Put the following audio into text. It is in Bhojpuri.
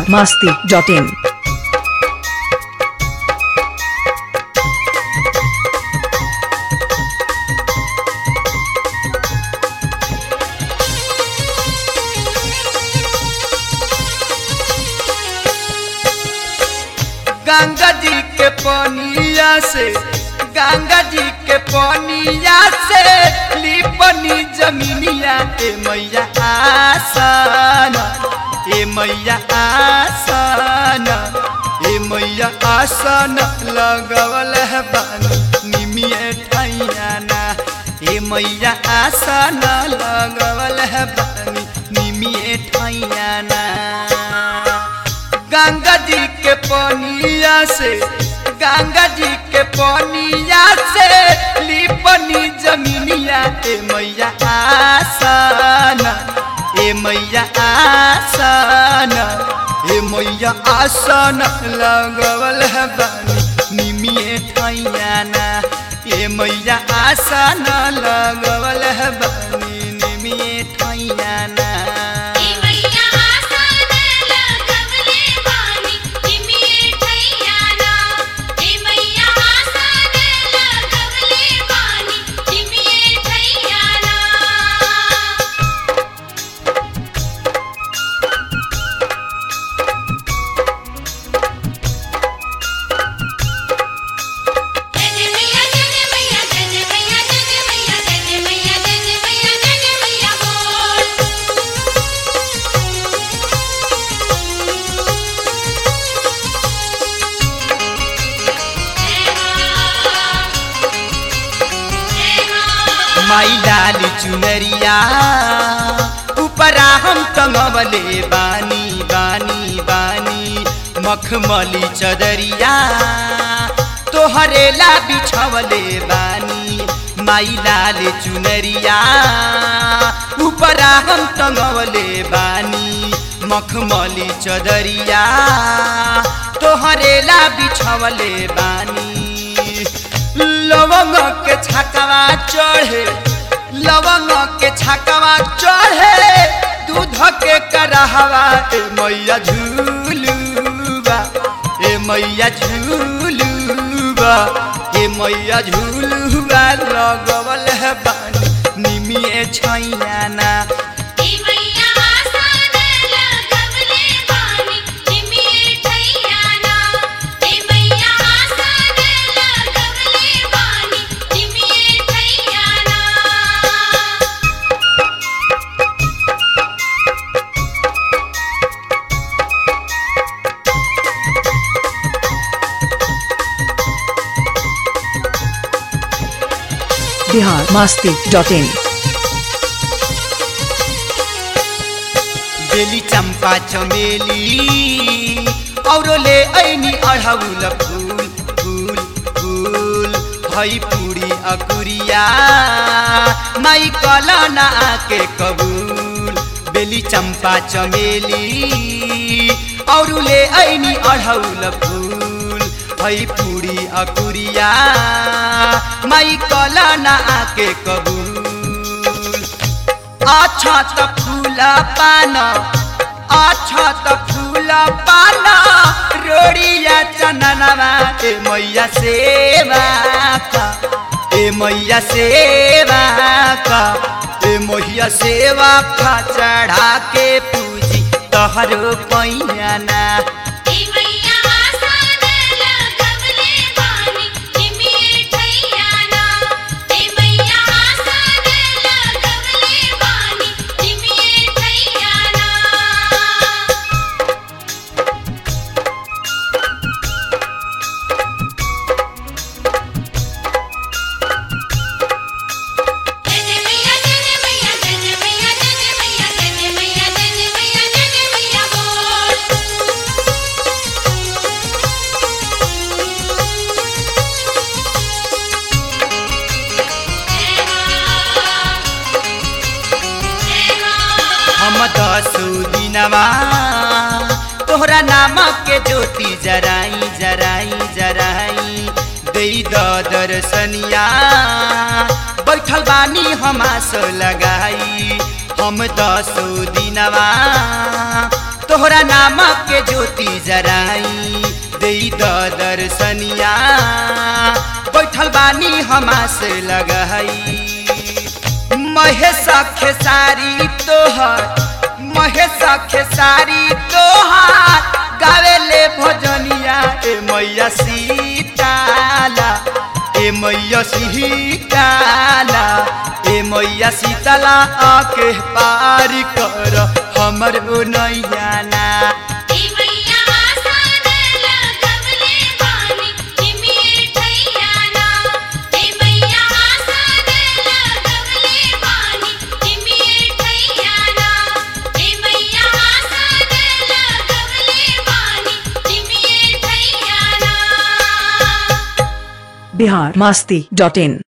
masti.in. गंगा जी के पनिया से गंगा जी के पनिया से लिपनी जमीनिया ए मैया आसन ए मैया आसन ए मैया आसन लगवल है बानी निमिए ठैयाना ए मैया आसन लगवल है बानी निमिए ठैयाना गंगा जी के पनिया से गंगा जी के पनिया से लिपनी जमीनिया ए मैया आसन ए मैया आसन ए मैया आसन लगवल है बानी निमिए ठैयाना ए मैया आसन लगवल है बानी निमिए ठैयाना ए मैया आसन लगवले बानी निमिये ठैयाना ए मैया आसन लगवले बानी निमिये ठैयाना जय मैया जय मैया जय मैया जय मैया जय मैया जय मैया जय मैया बोल माई लाल चुनरिया ऊपरा हम टंगवले बानी बानी बानी मखमली चदरिया तोहरे ला बिछवले बानी माई लाल चुनरिया ऊपरा हम टंगवले बानी मखमली चदरिया तोहरे ला बिछवले बानी लवंग के छकवा चढ़े लवंग के छकवा चढ़े दूध के करहवा ए मैया झूलूबा ए मैया झूलूबा ए मैया झूलूबा लगवल है बानी निमिए छैयाना ए मैया आसन लगवले बानी निमिये ठैयाना ए मैया आसन लगवले बानी निमिये ठैयाना Bihar masti.in. बेली चंपा चमेली औरो ले ऐनी अढ़ौल फूल फूल फूल भई पूरी अकुरिया माई कलना के कबूल बेली चंपा चमेली औरो ले ऐनी अढ़ौल फूल भई पूरी अकुरिया माई कलना के कबूल अच्छा त फूला पाना अच्छा त फूला पाना रोड़िया चननवा ए मैया सेवा का ए मैया सेवा का ए मैया सेवा का चढ़ा के पूजी तहरो पैयाना ए मैया आसन लगवले बानी निमिये ठैयाना ए मैया आसन लगवले बानी निमिये ठैयाना जय मैया जय मैया जय मैया जय मैया जय मैया जय मैया जय मैया बोल हम दसो दिनवा तोहरा नामक के ज्योति जराई जराई जराई दई द दर्शनिया बैठल बानी हमास लगाई हम दसो दिनवा तोहरा नाम के ज्योति जराई दई द दर्शनिया बैठल बानी हमास लगई महेश खेसारी तोहर महेश खेसारी तोहार गावेले भजनिया ए मैया सीताला ए मैया सीताला ए मैया सीताला आके पार कर हमर ओ नैया ना ए मैया आसन लगवले बानी निमिये ठैयाना ए मैया आसन लगवले बानी निमिये ठैयाना ए मैया आसन लगवले बानी निमिये ठैयाना बिहार मास्ती डॉट इन